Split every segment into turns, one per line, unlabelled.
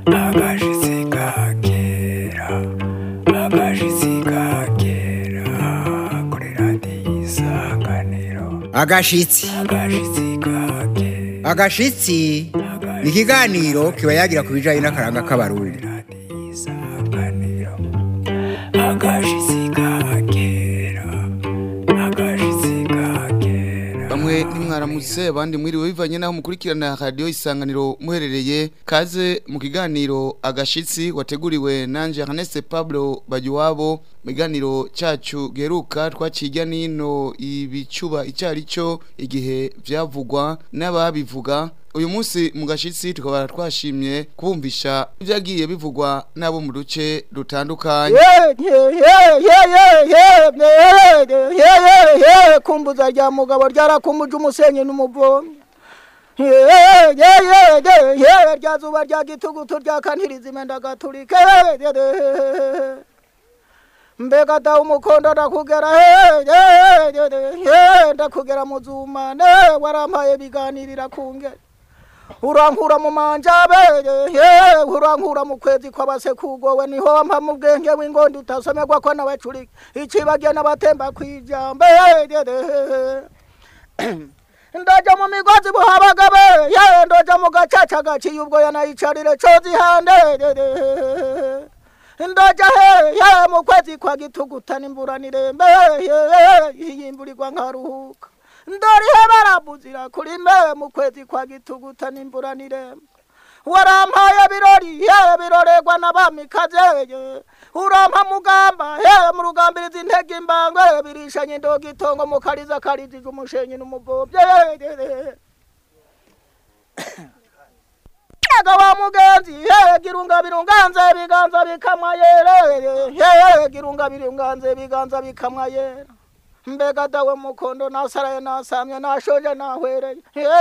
agashitsi kakera agashitsi kakera kuri radiyo isanganiro
agashitsi
agashitsi kakera
agashitsi ni ikiganiro kiba yagira ku bijyanye n'akaranga k'abarundi
radiyo isanganiro agashitsi kakera agashitsi kakera
bamwe nimwaramutse abandi mwiriwe bivanye naho mukurikirana radiyo isanganiro muherereye kaze mu kiganiro agashitsi wateguriwe nanje Ernest Pablo Bagiwabo mu kiganiro cyacu geruka twakijya nino ibicuba icyari cyo igihe byavugwa n'ababivuga uyu munsi mu gashitsi tukaba twashimye kubumvisha ibyagiye bivugwa n'abo mu duce dutandukanye
kumbuza rya mugabo ryarakumuje umusenyi n'umuvomi rya zuba rya gitugutu rya kaniriza imenda gaturike mbega da umukondo ndakugera ndakugera mu zumane warampaye biganirira kungera urankura mu manjabe urankura mu kwezi kw'abasekugowe niho wampa mu bwenge w'ingondo utasomerwa ko n'abacurika icibagiye n'abatemba kw'ijambe ndaja mu migozi buhabagabe ndoja mu gacaca gaciye ubwo yanayicarire cozi hande ndoja he mu kwezi kwa gitugutana imvura nirembe yimburirwa nkaruhuka ndorihe barabuzira kuri mbe mu kwezi kwa gituguta n'imbura nirembe warampaye birori ye birorerwa n'abamikaze urampa mugamba he mu rugambiriza intege imbangwe birishanye indoga itongo mu kariza karijije umushenyi n'umuvobye Ega wa mugenzi he girunga birunganze biganza bikamwa yere he girunga birunganze biganza bikamwa yere mbega dawe mukondo nasaraye nasamye nashoje nahwereye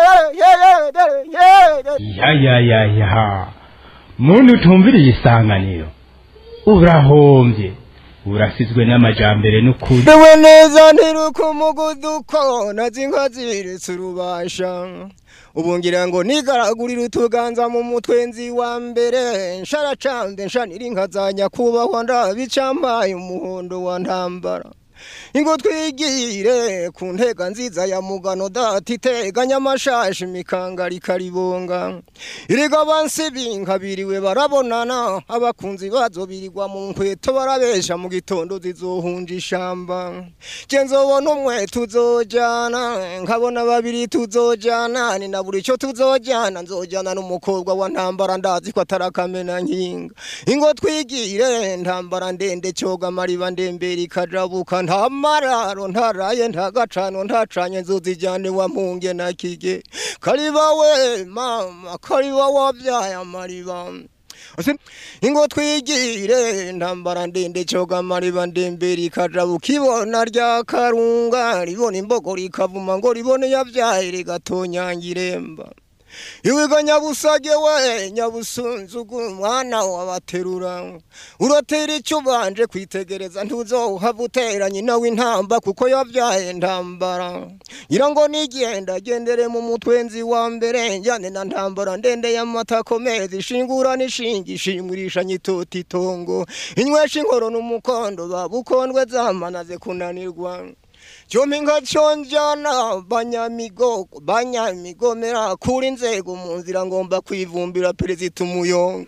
ya ya ya ya muntu utumviriye isanganiro urahombye urasizwe n'amajambere n'ukuri
dewe neza ntiruka umuguduko nazi inka ziriretse urubasha ubu ngira ngo nigaragurire utuganza mu mutwe nzi wa mbere nsharacanze nshanira inka za nyakubahwa ndabicampaye umuhondo wa ntambara ingo twigire ku ntega nziza ya mugano dati iteganya amashashi imikangari karibonga iriga bansi binkabiriwe barabonana abakunzi bazo birirwa mu nkweto barabesha mu gitondo zizohunja ishamba je nzobona umwe tuzojana nkabona babiri tuzojana ni na buri cyo tuzojana nzojana n'umukobwa wa ntambara ndazi ko atarakamena nkinga ingo twigire ntambara ndende coga mariba ndembere ikajabuka nta mararo ntaraye ntagacano ntacanye nzuzijyane wa mpunge na kige kariba we mama kariba wabyaye amariba ingo twigire ntambara ndende coga mariba ndembere ikajabuka ibona rya karunga ribona imbogo rikavuma ngo ribone yabyaye rigatonyangiremba iwiga nyabusage we nyabusunzugu umwana wabaterura urotera icyo ubanje kwitegereza ntuzohava utera nyina w'intamba kuko yabyaye ntambara ngira ngo nigenda gendere mu mutwenzi wa mbere njyane na ntambara ndende y'amata komeza ishingura n'ishingi ishingurisha nyitota itongo inywesha inkoro n'umukondo babukondwe zamanaze kunanirwa Chomi nka chonjana banyamigo banyamigomera kuri nzego mu nzira ngomba kwivumbira perezida umuyonga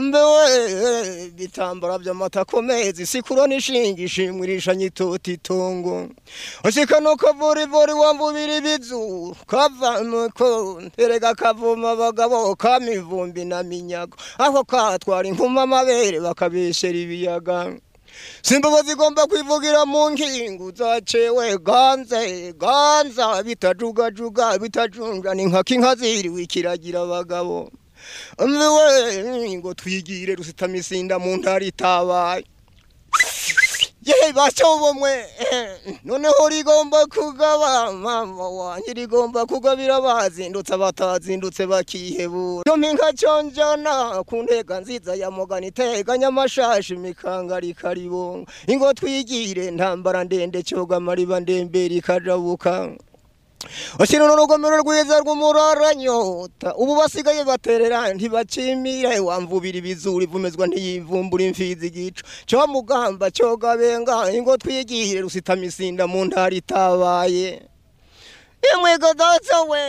ambewe bitambara by'amata komezi sikuro nishingi ishimwirisha nyitoti itongo ashika no kavuri vuri wambubiri bizu kava muko terega kavuma abagabo kamivumbi na minyago aho katwara inkuma amabere bakabeshera ibiyaga simba zigomba kwivugira mu nkingu zacewe ganze ganza bitajugajuga bitajunja ni nka kinka ziriwe ikiragira abagabo mbiwe ngo twigire rusitamisinda mu ntara itabaye yewe bacobomwe noneho rigomba kugaba mama wanjye rigomba kugabira bazindutse abatazindutse bakihebura yo mpinga conjana ku ntega nziza ya mugana iteganya amashashi imikanga rikaribonga ingo twigire ntambara ndende coga mariba ndembere ikajabuka Ashira n'urugomero rwiza rw'umuraranyota ubu basigaye baterera ntibacimire wamvubira ibizuri vumezwa ntiyivumbura imfizi igico cyo mugamba cyo gabenga ingo twigire rusitamisinda mu ntara itabaye imwe gadatsa we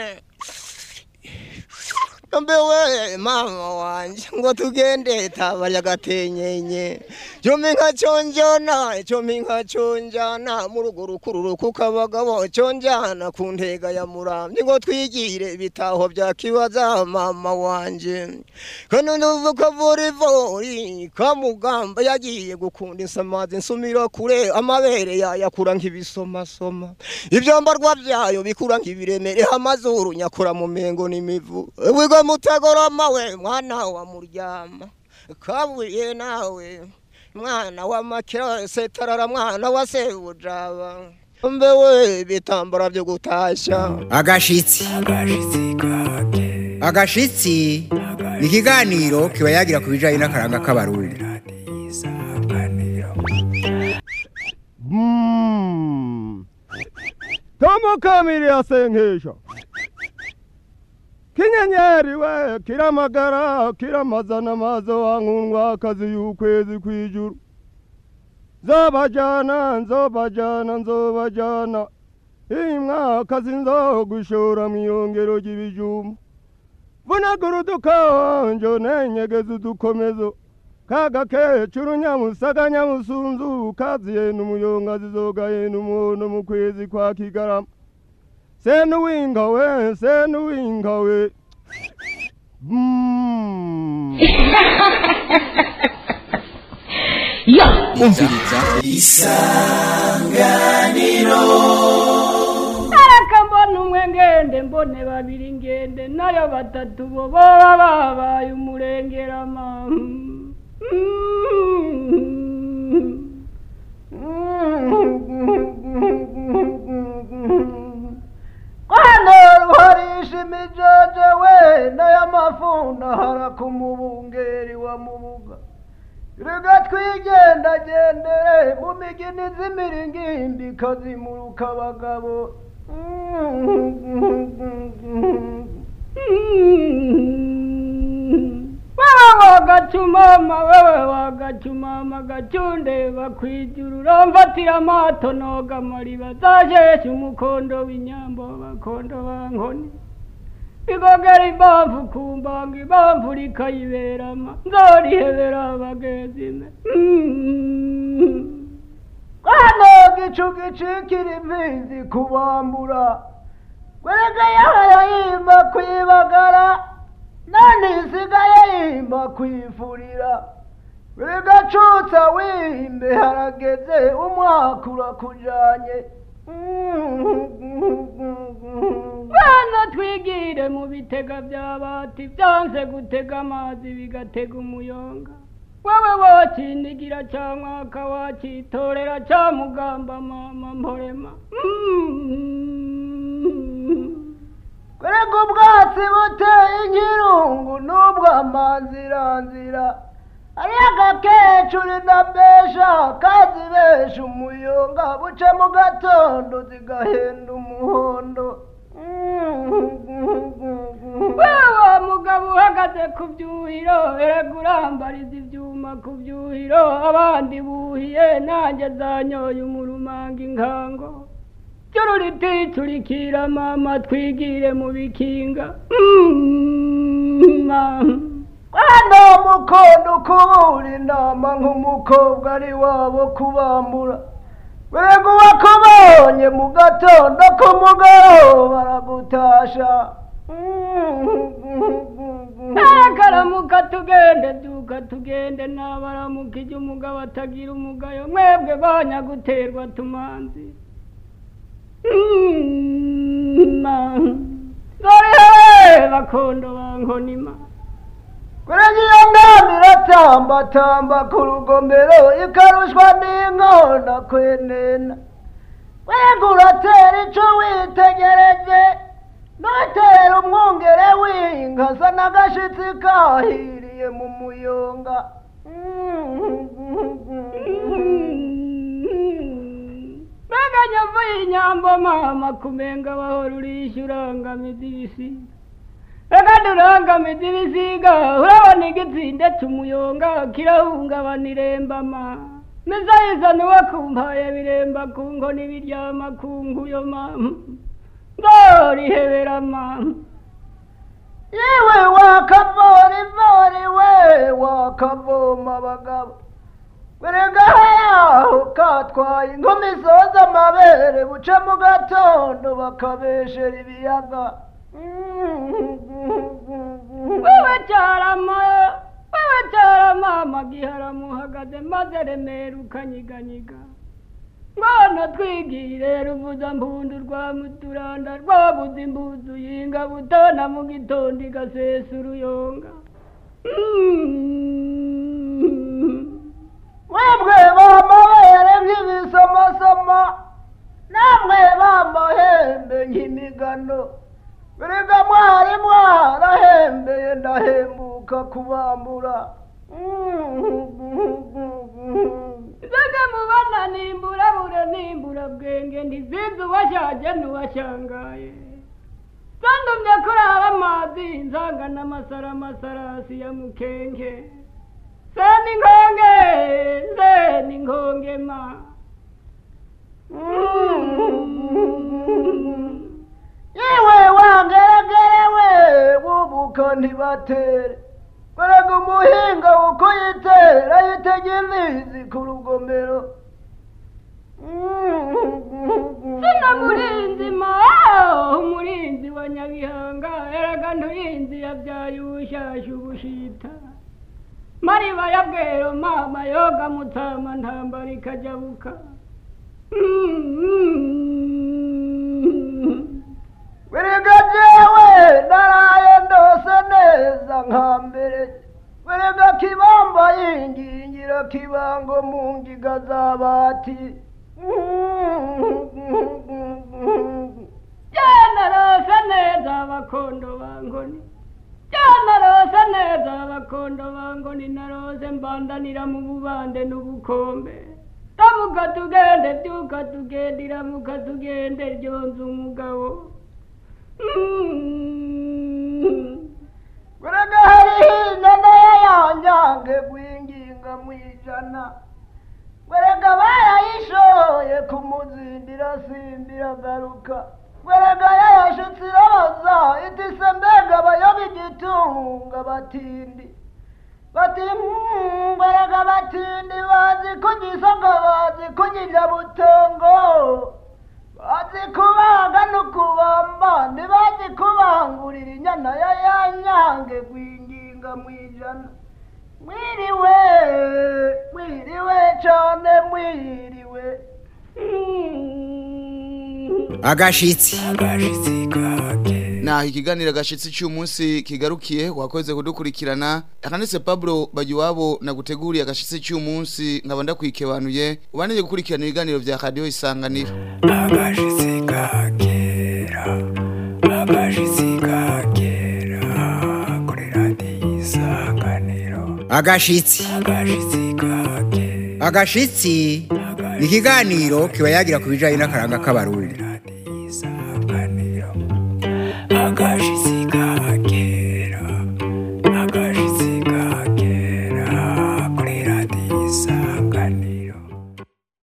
mbewe mama wanje ngo tugende tabarya gatenyenye cyomi nka cyonjana cyomi nka cyonjana mu rugo rukururu ku kabagabo cyonjana ku ntega ya murambi ngo twigire bitaho bya kibaza mama wanje kandi nduvuka vorivori kamugamba yagiye gukunda insamazi nsumira kure amabere yayakura nk'ibisomasoma ibyambarwa byayo bikura nk'ibiremere amazuru nyakura mu mengo n'imivu wiga mutagoroma we mwana wa muryama kabuye nawe mwana wa makira setarara mwana wa sebujaba mbewe bitambara byo gutashya
agashitsi agashitsi ni ikiganiro kiba yagira ku bijyanye n'akaranga k'abarundi
Tomo kamiri asenkesha kinyenyeri we kiramagara kiramazana mazo wankundwa akazi y'ukwezi kw'ijuru nzobajana nzobajana nzobajana iyi mwakazi nzogushora mw'iyongero ry'ibijumba vunagura udukawanje nenyegeza udukomezo kagakecuru nyamusaga nyamusunzu kaziye n'umuyonga zizogaye n'umuhondo mu kwezi kwa kigarama senuwinga we senuwinga we Mm.
umviriza
areka mbona umwe ngende mbone babiri ngende nayo batatu bo baba babaye umurengerama hano ruharisha imijoje we n'ay'amafunda harakumubungeri wa mubuga rega twigendagendere mu migini z'imiringimbi kazimuruka abagabo wewe wagacumama wewe wagacumama gacunde bakwijuru uramfatira amato noga mariba zasheshe umukondo w'inyambo bakondo bankoni igogera impamvu ku mbanga impamvu rikayiberama nzorihebera abagenzi me hano gicu gicikira imfizi kubambura kwereka yahaya yimba kwibagara none isigaye yimba kwifurira bigacutsa wimbe harageze umwaka urakujanye bana twigire mu bitega by'abati byanze gutega amazi bigatega umuyonga wowe wokinigira cyangwa akawakitorera cyamugamba mama mporema kwereka ubwatsi buteye inkirungu n'ubwo amanziranzira ariyo agakecuru ndabesha kazibesha umuyonga buce mu gatondo zigahenda umuhondo wewe mugabo uhagaze ku byuhiro erega urambariza ibyuma ku byuhiro abandi buhiye nanjye zanyoye umurumanga inkango cyururiti turikira mama twigire mu bikinga hano mukondo kubura inama nk'umukobwa ari wabo kubambura wego wakubonye mu gatondo k'umugoroba baragutasha karamuka tugende duka tugende nabaramuka ijya umugabo atagira umugayo mwebwe banyaguterwa tumanzi dore bakondo bankonima kurega iyo ngamba iratambatamba ku rugomero ikarushwa n'inkona kwenena wega uratera ico witegereje nutera umwungere w'inka sa n'agashitsi kahiriye mu muyonga mbega nyovu y'inyambo mama kumenga wahora urishyura ngamiza ibisiga reka durangamiza ibisiga urabona igitsinde cy'umuyonga kirahungabana irembama mizayiza niwe kumpaye biremba ku nkoni biryama ku nkuyo mama ndorihebera mama
yewe wakavora ivori we wakavoma abagabo erega yaho katwaye inkumi zoza amabere buce mu gatondo bakabeshera ibiyaga
wewe cyarama wewe cyarama amagihara muhagaze maze remera ukanyiganyiga ngona twigire ruvuza mpundu rwa muturanda rwabuze imbuzu yinga butona mu gitondo igasesa uruyonga
mwebwe bamabere nk'ibisomasoma namwe bamahembe nk'imigano erega mwari mwarahembeye ndahembuka kubambura
Zega mubana nimbura bure nimbura bwenge ntizizi uwashaje n'uwashangaye zandumye kurara amazi nzangana amasara amasarasi ya mukenke seni nkonge seni nkonge ma
yewe wangeregerewe bubuka ntibatere erega umuhinga uko yitera yitega imizi ku rugomero
sina murinzi ma umurinzi wa nyabihanga eraga nturinzi yabyaye ubushasha ubushita mariba ya bwero mama yoga mutama ntambara ikajabuka
erega jewe naraye ndose neza nka mbere erega kibamba yingingira kibango mu ngiga z'abati
byanarose neza abakondo bangoni byanarose neza abakondo bangoni narose mbandanira mu bubande n'ubukombe tamuka tugende byuka tugende iramuka tugende ryonze umugabo
erega hariho inyana yanyange gwinginga mu ijana erega barayishoye kumuzindira simbira garuka erega yayashutse irabaza itise mbega bayoba igitunga batindi bati "Mm, erega batindi bazi kunyisoga bazi kunyirya butongo bazi kubaga no kubamba ntibazi kubangurira inyana ya yanyange gwinginga mu ijana mwiriwe mwiriwe cane mwiriwe
agashitsi
naho ikiganiro gashitsi cy'umunsi kigarukiye wakoze kudukurikirana akanese Pablo Bagiwabo naguteguriye agashitsi cy'umunsi nkaba ndakwikebanuye ubanije gukurikirana ibiganiro bya radio isanganiro
agashitsi kagera agashitsi kagera kuri radiyo isanganiro
agashitsi
agashitsi kagera
agashitsi ni ikiganiro kiba yagira ku bijyanye n'akaranga k'abarundi
radiyo isanganiro